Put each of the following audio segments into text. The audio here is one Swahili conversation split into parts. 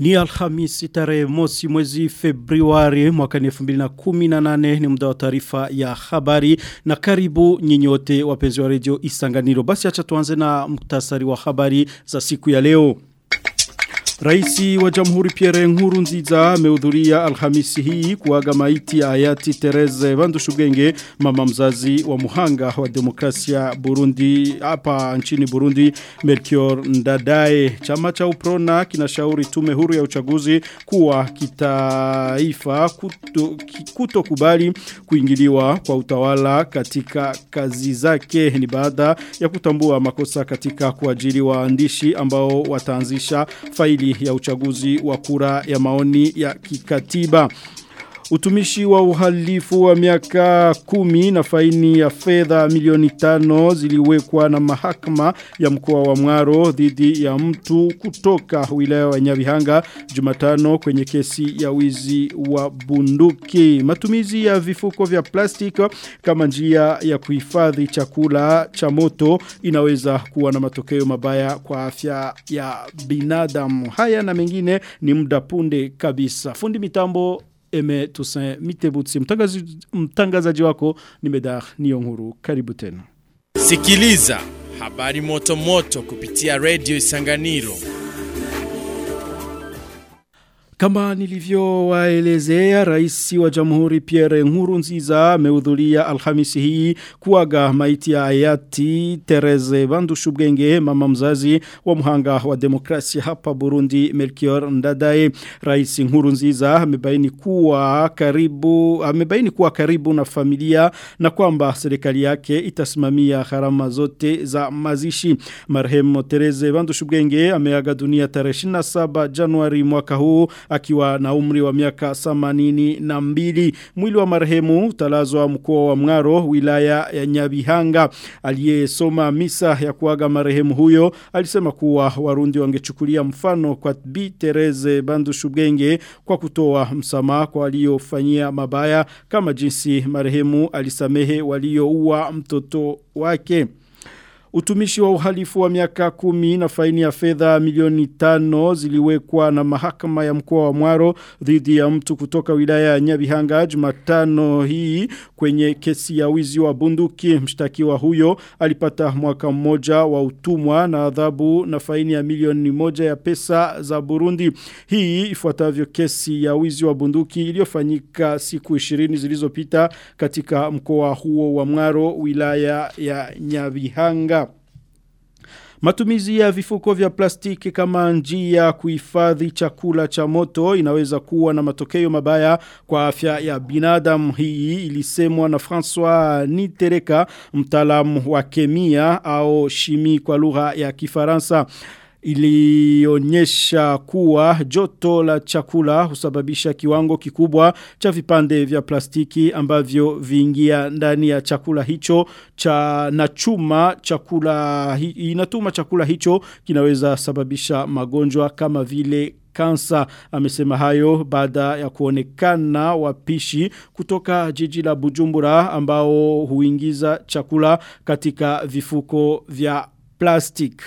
Ni Alhamisi tarehe mosi mwezi Februari mwaka 2018 ni muda wa taarifa ya habari na karibu nyinyote wapenzi wa redio Isanganiro. Basi acha tuanze na muktasari wa habari za siku ya leo. Raisi wa Jamhuri Pierre Nkurunziza amehudhuria Alhamisi hii kuaga maiti ya hayati Therese Bandushugenge mama mzazi wa muhanga wa demokrasia Burundi hapa nchini Burundi Melchior Ndadaye chama cha Uprona kinashauri tume huru ya uchaguzi kuwa kitaifa kuto, kuto kubali kuingiliwa kwa utawala katika kazi zake ni baada ya kutambua makosa katika kuajiri waandishi ambao wataanzisha faili ya uchaguzi wa kura ya maoni ya kikatiba. Utumishi wa uhalifu wa miaka kumi na faini ya fedha milioni tano ziliwekwa na mahakama ya mkoa wa Mwaro dhidi ya mtu kutoka wilaya wa Nyabihanga Jumatano kwenye kesi ya wizi wa bunduki. Matumizi ya vifuko vya plastiki kama njia ya kuhifadhi chakula cha moto inaweza kuwa na matokeo mabaya kwa afya ya binadamu. Haya na mengine ni muda punde kabisa. Fundi mitambo Eme Toussaint Mitebutsi mtangazaji, mtangazaji wako ni Medar Niyonkuru karibu tena Sikiliza habari moto moto kupitia Radio Isanganiro kama nilivyowaelezea rais wa jamhuri Pierre Nkurunziza amehudhuria Alhamisi hii kuaga maiti ya hayati Therese Bandushubwenge mama mzazi wa mhanga wa demokrasia hapa Burundi Melchior Ndadaye rais Nkurunziza amebaini kuwa karibu amebaini kuwa karibu na familia na kwamba serikali yake itasimamia gharama zote za mazishi marehemu Therese Bandushubwenge ameaga dunia tarehe 27 Januari mwaka huu akiwa na umri wa miaka samanini na mbili. Mwili wa marehemu utalazwa mkoa wa Mngaro wilaya ya Nyabihanga. Aliyesoma misa ya kuaga marehemu huyo alisema kuwa Warundi wangechukulia mfano kwa Bi Tereze Bandushubwenge kwa kutoa msamaha kwa waliofanyia mabaya kama jinsi marehemu alisamehe walioua mtoto wake. Utumishi wa uhalifu wa miaka kumi na faini ya fedha milioni tano ziliwekwa na mahakama ya mkoa wa Mwaro dhidi ya mtu kutoka wilaya ya Nyabihanga Jumatano hii kwenye kesi ya wizi wa bunduki. Mshtakiwa huyo alipata mwaka mmoja wa utumwa na adhabu na faini ya milioni moja ya pesa za Burundi. Hii ifuatavyo kesi ya wizi wa bunduki iliyofanyika siku 20 zilizopita katika mkoa huo wa Mwaro wilaya ya Nyabihanga. Matumizi ya vifuko vya plastiki kama njia kuhifadhi chakula cha moto inaweza kuwa na matokeo mabaya kwa afya ya binadamu. Hii ilisemwa na François Nitereka, mtaalamu wa kemia au shimi kwa lugha ya Kifaransa ilionyesha kuwa joto la chakula husababisha kiwango kikubwa cha vipande vya plastiki ambavyo viingia ndani ya chakula hicho cha na chuma chakula hi, inatuma chakula hicho kinaweza sababisha magonjwa kama vile kansa amesema hayo baada ya kuonekana wapishi kutoka jiji la Bujumbura ambao huingiza chakula katika vifuko vya plastic.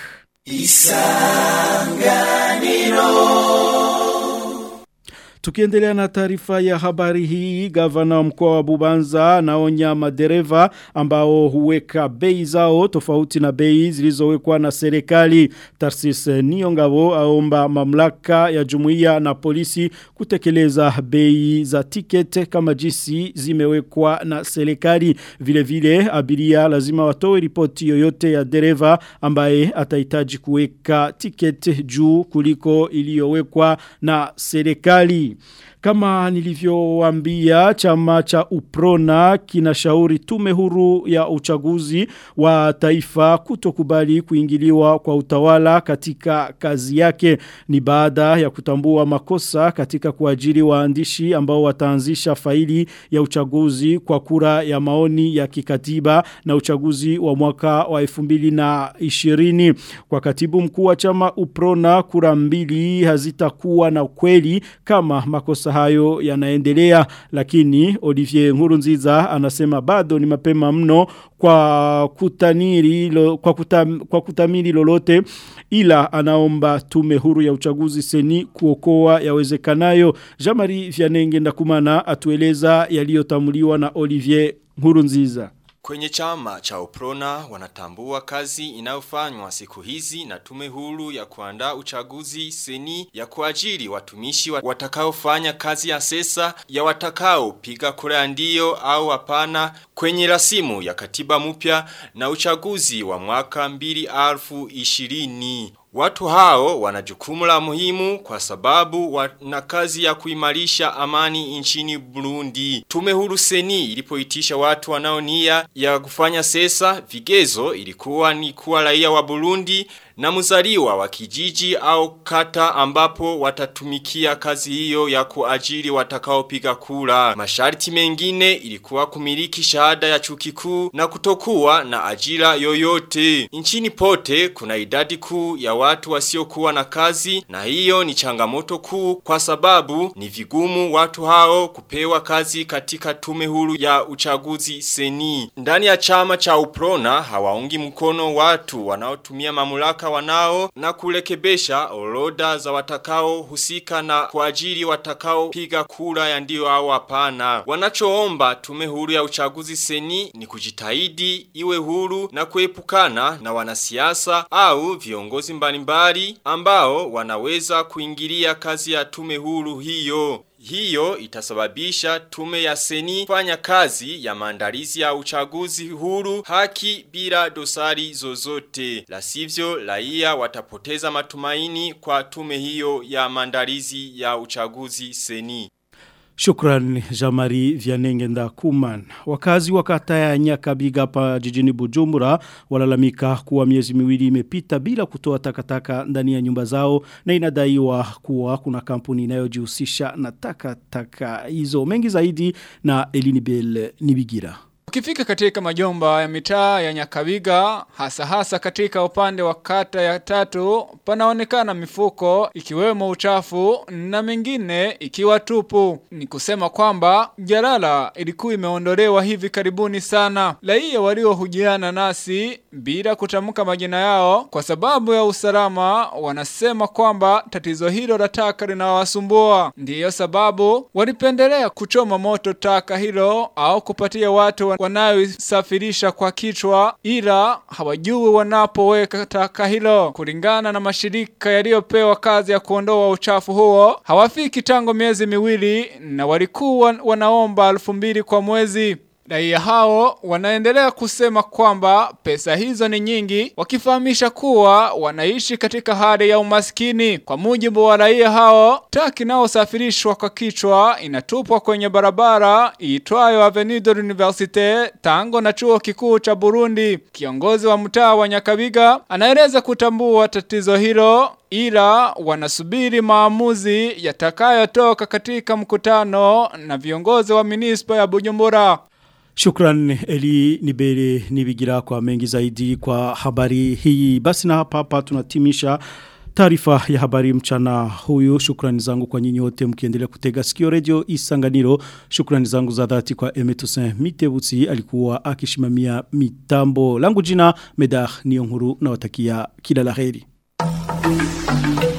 Isanganiro Tukiendelea na taarifa ya habari hii, gavana wa mkoa wa Bubanza anaonya madereva ambao huweka bei zao tofauti na bei zilizowekwa na serikali. Tarsis Niongabo aomba mamlaka ya jumuiya na polisi kutekeleza bei za tikete kama jinsi zimewekwa na serikali. Vile vile abiria lazima watoe ripoti yoyote ya dereva ambaye atahitaji kuweka tikete juu kuliko iliyowekwa na serikali. Kama nilivyowaambia chama cha Uprona kinashauri tume huru ya uchaguzi wa taifa kutokubali kuingiliwa kwa utawala katika kazi yake ni baada ya kutambua makosa katika kuajiri waandishi ambao wataanzisha faili ya uchaguzi kwa kura ya maoni ya kikatiba na uchaguzi wa mwaka wa 2020 kwa katibu mkuu wa chama Uprona kura mbili hazitakuwa na kweli kama makosa siasa hayo yanaendelea lakini Olivier Nkurunziza anasema bado ni mapema mno kwa kutaniri lo, kwa, kutam, kwa kutamiri lolote ila anaomba tume huru ya uchaguzi seni kuokoa yawezekanayo Jamari Vianenge ndakumana atueleza yaliyotamuliwa na Olivier Nkurunziza Kwenye chama cha Uprona wanatambua kazi inayofanywa siku hizi na tume huru ya kuandaa uchaguzi seni ya kuajiri watumishi watakaofanya kazi ya sesa ya watakao piga kura ya ndio au hapana kwenye rasimu ya katiba mpya na uchaguzi wa mwaka 2020. Watu hao wana jukumu la muhimu kwa sababu wana kazi ya kuimarisha amani nchini Burundi. Tume huru seni ilipoitisha watu wanaonia ya kufanya sesa vigezo ilikuwa ni kuwa raia wa Burundi na mzaliwa wa kijiji au kata ambapo watatumikia kazi hiyo ya kuajiri watakaopiga kura. Masharti mengine ilikuwa kumiliki shahada ya chuo kikuu na kutokuwa na ajira yoyote. Nchini pote kuna idadi kuu ya watu wasiokuwa na kazi na hiyo ni changamoto kuu kwa sababu ni vigumu watu hao kupewa kazi katika tume huru ya uchaguzi seni. Ndani ya chama cha Uprona hawaungi mkono watu wanaotumia mamlaka wanao na kulekebesha orodha za watakao husika na kuajiri watakao piga kura ya ndio au hapana. Wanachoomba tume huru ya uchaguzi seni ni kujitahidi iwe huru na kuepukana na wanasiasa au viongozi mbalimbali ambao wanaweza kuingilia kazi ya tume huru hiyo. Hiyo itasababisha tume ya seni fanya kazi ya maandalizi ya uchaguzi huru haki bila dosari zozote. La sivyo raia watapoteza matumaini kwa tume hiyo ya maandalizi ya uchaguzi seni. Shukran Jamari Vianenge Ndakuman. Wakazi wa kata ya Nyakabiga hapa jijini Bujumbura walalamika kuwa miezi miwili imepita bila kutoa takataka ndani ya nyumba zao na inadaiwa kuwa kuna kampuni inayojihusisha na takataka hizo mengi zaidi na Elini Bell Nibigira. Ukifika katika majomba ya mitaa ya Nyakabiga, hasa hasa katika upande wa kata ya tatu, panaonekana mifuko ikiwemo uchafu na mengine ikiwa tupu. Ni kusema kwamba jalala ilikuwa imeondolewa hivi karibuni sana. Raia waliohujiana nasi bila kutamka majina yao kwa sababu ya usalama wanasema kwamba tatizo hilo la taka linawasumbua. Ndiyo sababu walipendelea kuchoma moto taka hilo au kupatia watu wanayosafirisha kwa kichwa ila hawajui wanapoweka taka hilo. Kulingana na mashirika yaliyopewa kazi ya kuondoa uchafu huo, hawafiki tangu miezi miwili na walikuwa wanaomba elfu mbili kwa mwezi. Raia hao wanaendelea kusema kwamba pesa hizo ni nyingi, wakifahamisha kuwa wanaishi katika hali ya umaskini. Kwa mujibu wa raia hao, taki inayosafirishwa kwa kichwa inatupwa kwenye barabara iitwayo Avenue de l'Université tango na chuo kikuu cha Burundi. Kiongozi wa mtaa wa Nyakabiga anaeleza kutambua tatizo hilo ila wanasubiri maamuzi yatakayotoka katika mkutano na viongozi wa minispa ya Bujumbura. Shukran Eli Nibele Nibigira kwa mengi zaidi kwa habari hii. Basi na hapa hapa tunatimisha taarifa ya habari mchana huyu. Shukrani zangu kwa nyinyi wote mkiendelea kutega sikio radio Isanganiro. Shukrani zangu za dhati kwa Emetusen Mitebutsi alikuwa akishimamia mitambo. Langu jina Medah Niyonkuru na watakia kila laheri.